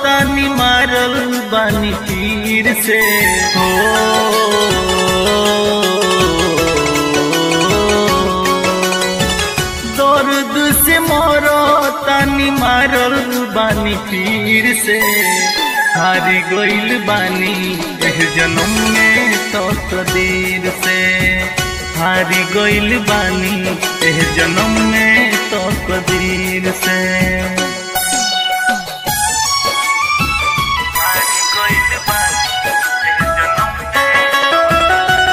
तानी मारल बानी तीर से हो दर्द से मोरो तानी मारल बानी तीर से हारी गइल बानी एह जन्म में तो कदीर से हारी गइल बानी एह जन्म में तो कदीर से हारी गइल बानी एह जन्म में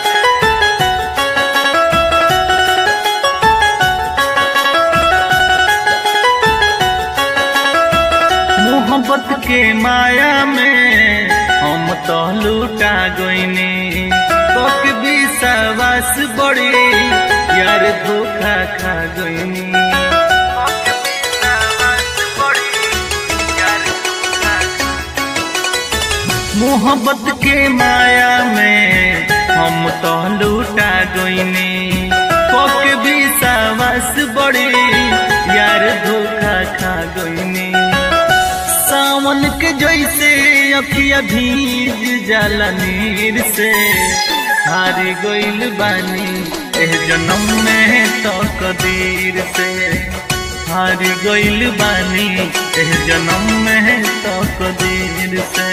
मोहब्बत के माया में हम तो लूटा गईनी कक विश्वास बड़ी यार धोखा खा गईनी मोहब्बत के माया में हम तो लूटा गईनी कक विश्वास बड़ी यार धोखा खा गईनी सावन के जैसे अखिया भीज जाला नीर से हारी गइल बानी एह जन्म में तो कदीर से हारी गइल बानी एह जन्म में तो कदीर से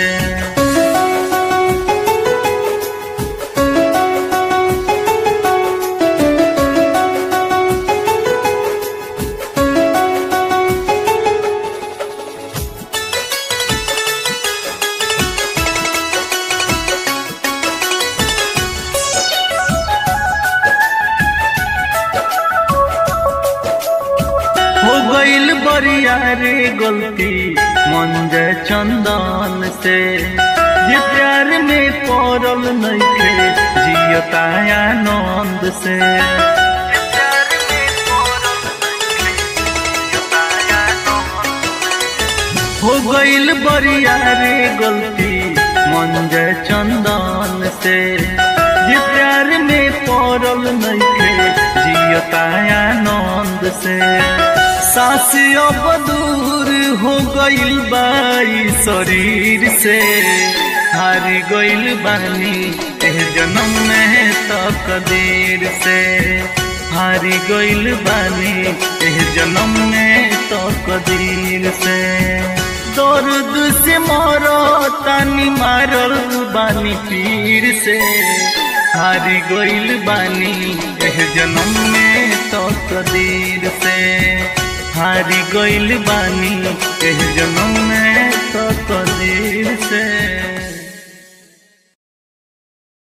हो गइल बरिया रे गलती मन जे चंदन से जे प्यार में पड़ल नइखे जियता आनंद से हो गइल बरिया रे गलती मन जे चंदन से जे प्यार में पड़ल नइखे जियता आनंद से सास अब दूर हो गइल बाई शरीर से हार गइल बानी एह जन्म में तो कदीर से हारी गइल बानी एह जन्म में तो कदीर से दर्द से मरो तानी मारल बानी पीर से हारी गइल बानी एह जन्म में तो कदीर से हारी गइल बानी एह जन्म में तो कदीर से